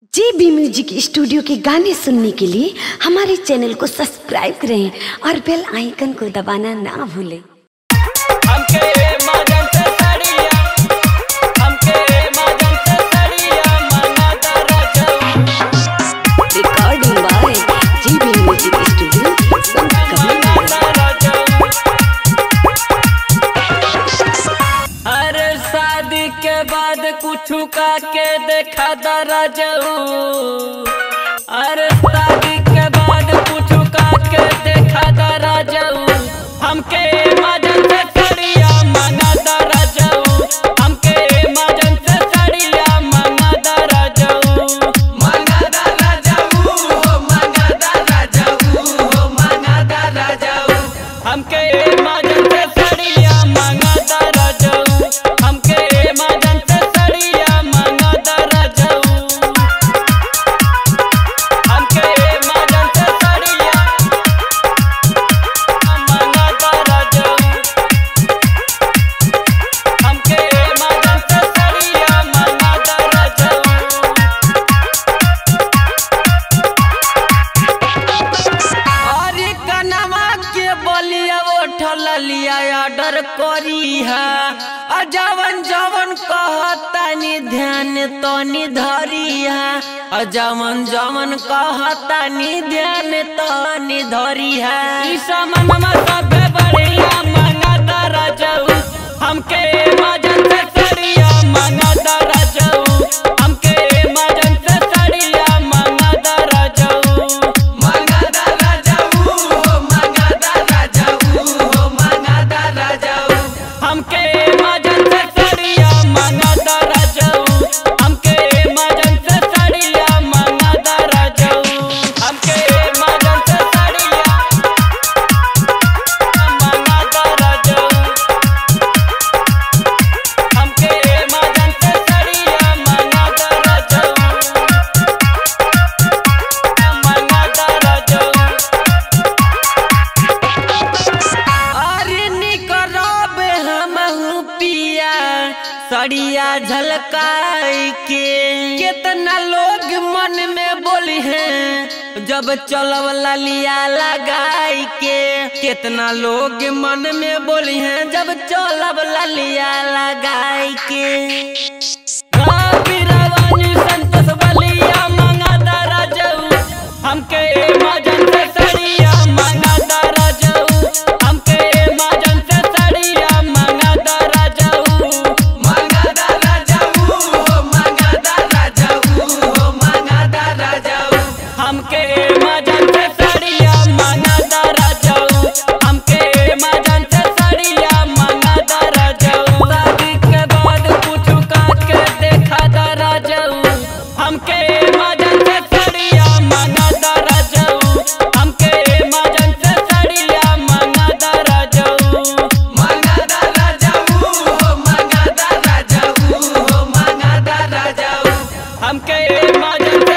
जे B music studio के गाने सुनने के लिए हमारे चैनल को सब्सक्राइब करें और बेल आइकन को दबाना ना भूलें हमके मगन से सड़िया हमके मगन से सड़िया मना दरजऊ recording by J B music studio Sant Kabir अरे शादी के बाद कुछ का के देखा दरजऊ अरे शादी के बाद कुछ का के देखा दरजऊ हमके मजन से सड़िया मना दरजऊ हमके मजन से सड़िया मना दरजऊ मना दरजऊ हो मना दरजऊ हो मना दरजऊ हमके मजन से सड़िया मना दरजऊ हमके मजन से सड़िया मना दरजऊ हमके मजन से सड़िया मना दरजऊ हमके मजन से सड़िया मना दरजऊ अरे कनमा के बलिया उठल लिया ऑर्डर करी है आ जवन जवन कहतानी ध्यान तनी धरी है आ जवन जवन कहतानी ध्यान तनी धरी है ई समनमा सबे बढ़िया मंगा दरजऊ हमके मजन से सड़िया मंगा दरजऊ हमके मजन से सड़िया मंगा दरजऊ मंगा दरजऊ हो मंगा दरजऊ हो मंगा दरजऊ हमके मजन से सड़िया मंगा दरजऊ हमके मजन से सड़िया मंगा दरजऊ हमके मजन से सड़िया मंगा दरजऊ हमके मजन से सड़िया मंगा दरजऊ मंगा दरजऊ अरे निकरब हमहू पिया सड़िया झलकाई के कितना लोग मन में बोली हैं जब चलब ललिया लगाई के कितना लोग मन में बोली हैं जब चलब ललिया लगाई के बीरावानी संतोष बलिया मंगा दरजऊ हमके मजन से सड़िया मंगा दरजऊ हमके मजन से सड़िया मंगा दरजऊ मंगा दरजऊ हो मंगा दरजऊ हो मंगा दरजऊ हमके मजन से सड़िया मंगा दरजऊ हमके मजन से सड़िया मंगा दरजऊ शादी के बाद कुछ का के देखा दरजऊ हमके मजन से सड़िया मंगा दरजऊ हमके मजन से सड़िया मंगा दरजऊ मंगा दरजऊ हो मंगा दरजऊ हो मंगा दरजऊ हमके मजन